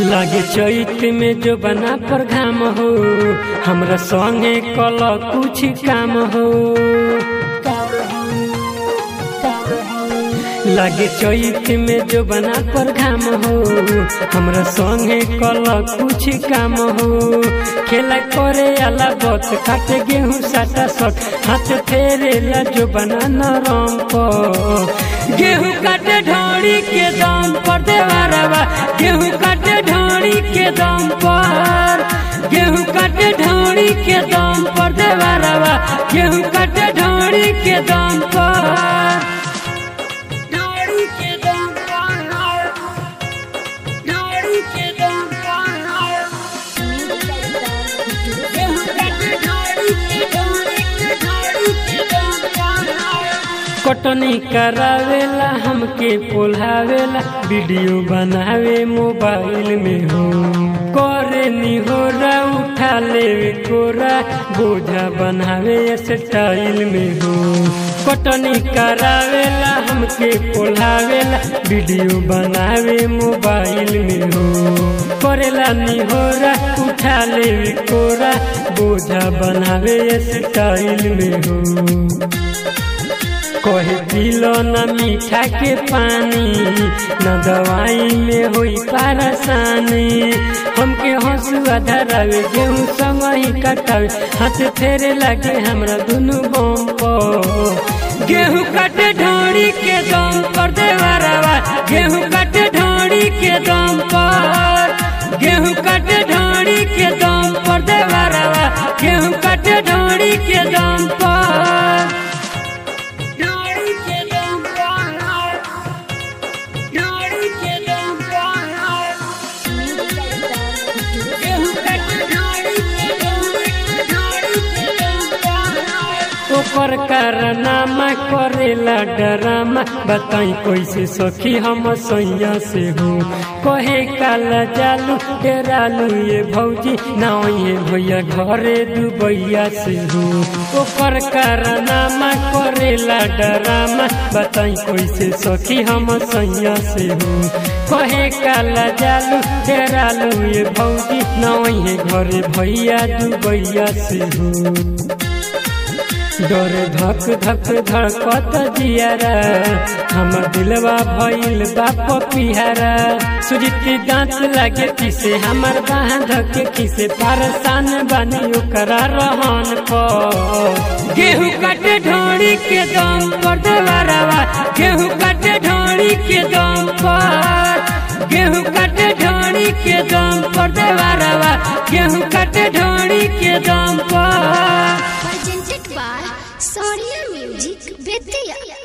लागे चैत में जो बना पर घाम हो हमरा संगे कल कुछ काम हो लागे चैत में जो बना पर घाम हो हमरा संगे कल कुछ काम हो खेला करे अला बत काटे गेहूं साटा सट हाथ फेरेला जो बना नरम पर गेहूं काटे ढोड़ी के दम पर देवारवा गेहूं काटे ढोड़ी के दम पर गेहूं काटे ढोड़ी के दम पर देवारवा गेहूं काटे ढोड़ी के दम पर ढोड़ी के दम पर ढोड़ी के दम पर गेहूं काटे ढोड़ी के ढोड़ी के ढोड़ी के दम पर कटनी करावेला हमके पोल्हावेला वीडियो बनावे मोबाइल में हो करे निहोरा उठा लेवे कोरा बोझा बनावे स्टाइल में हो कटनी करावेला हमके पोल्हावेला वीडियो बनावे मोबाइल में हो करेला निहोरा उठा लेवे कोरा बोझा बनावे स्टाइल में हो कहे पिलो न मीठा के पानी न दवाई में होई परेशानी हमके हंसुआ धरावे गेहूं संग ही कटावे हाथ फेरे लगे हमरा दुनु बम पर गेहूं काटे ढोड़ी के दम पर देवरवा गेहूं काटे ढोड़ी के दम पर गेहूं काटे ढोड़ी के दम पर देवरवा गेहूं काटे ढोड़ी के दम पर ढोड़ी के दम पर ढोड़ी के दम पर गेहूं काटे ढोड़ी के दम ढोड़ी के दम पर ओकर कारनामा करेला डरामा बताई कैसे सखी हम सैया से हो कहे काला जालू डेरालू ये भौजी ना ये भैया घरे दुबैया से हो ओकर कारनामा करेला डरामा बताई कैसे सखी हम सैया से हो कहे काला जालू डेरालू ये भौजी ना ये घरे भैया दुबैया से हो डर धक धक धड़कत जियारा हमर दिलवा भइल बाप पिहारा सुजीती दांत लागे किसे हमर बांध के किसे परेशान बनी ओकरा रहन पर गेहूं काटे ढोड़ी के दम पर देवरवा गेहूं काटे ढोड़ी के दम पर गेहूं काटे ढोड़ी के दम पर देवरवा गेहूं काटे ढोड़ी के दम पर presented by Sonia Music Vidya.